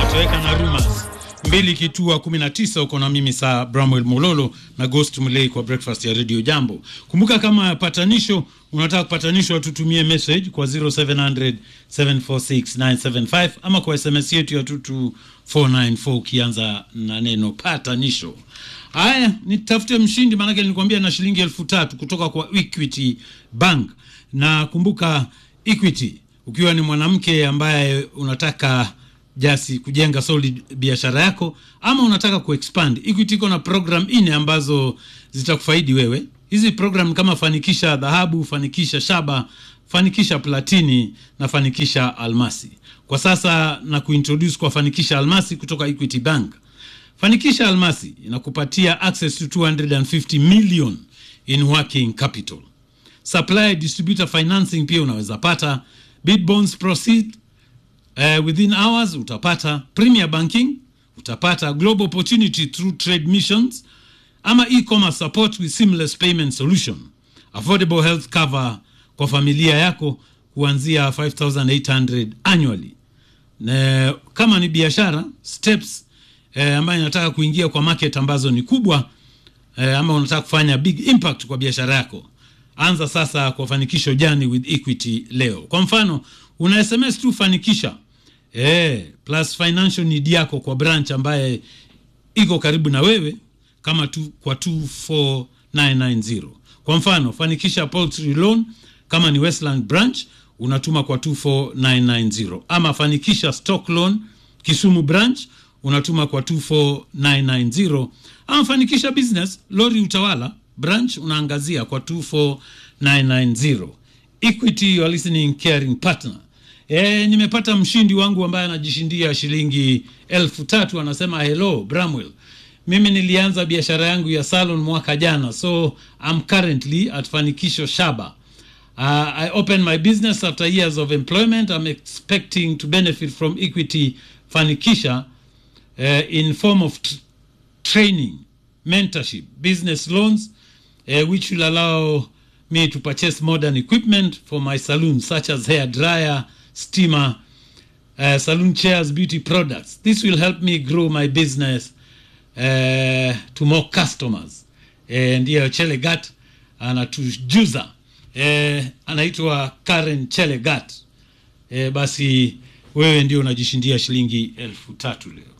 toweka na rumors mbili kitua 19 uko na mimi saa Bramwell Mololo na Ghost Mulei kwa breakfast ya Radio Jambo. Kumbuka kama patanisho unataka kupatanishwa, tutumie message kwa 0700 746 975 ama kwa SMS yetu ya 22494 ukianza na neno patanisho. Haya, nitafute mshindi, maanake nilikwambia na shilingi elfu tatu kutoka kwa Equity Bank. Na kumbuka Equity, ukiwa ni mwanamke ambaye unataka jasi kujenga solid biashara yako ama unataka kuexpand, Equity iko na program nne ambazo zitakufaidi wewe. Hizi program kama fanikisha dhahabu, fanikisha shaba, fanikisha platini na fanikisha almasi. Kwa sasa na kuintroduce kwa fanikisha almasi kutoka Equity Bank. Fanikisha almasi inakupatia access to 250 million in working capital. Supply distributor financing pia unaweza pata. Bid bonds proceed uh, within hours utapata. Premier banking utapata. Global opportunity through trade missions ama e-commerce support with seamless payment solution. Affordable health cover kwa familia yako kuanzia 5800 annually. Na kama ni biashara steps eh, ambayo inataka kuingia kwa market ambazo ni kubwa eh, ama unataka kufanya big impact kwa biashara yako, anza sasa kwa fanikisho jani with Equity leo. Kwa mfano una SMS tu fanikisha eh, plus financial need yako kwa branch ambaye iko karibu na wewe kama tu kwa 24990. Kwa mfano fanikisha poultry loan kama ni Westland branch unatuma kwa 24990 ama fanikisha stock loan Kisumu branch unatuma kwa 24990 ama fanikisha business lori utawala branch unaangazia kwa 24990 equity you are listening caring partner e, nimepata mshindi wangu ambaye anajishindia shilingi elfu tatu anasema hello bramwell mimi nilianza biashara yangu ya salon mwaka jana so I'm currently at fanikisho shaba Uh, I opened my business after years of employment. I'm expecting to benefit from Equity Fanikisha uh, in form of t- training, mentorship, business loans, uh, which will allow me to purchase modern equipment for my salon, such as hair dryer, steamer, uh, salon chairs, beauty products. This will help me grow my business uh, to more customers. Eh, ndiyo Chelegat anatujuza eh, anaitwa Karen Chelegat. Eh, basi wewe ndio unajishindia shilingi elfu tatu leo.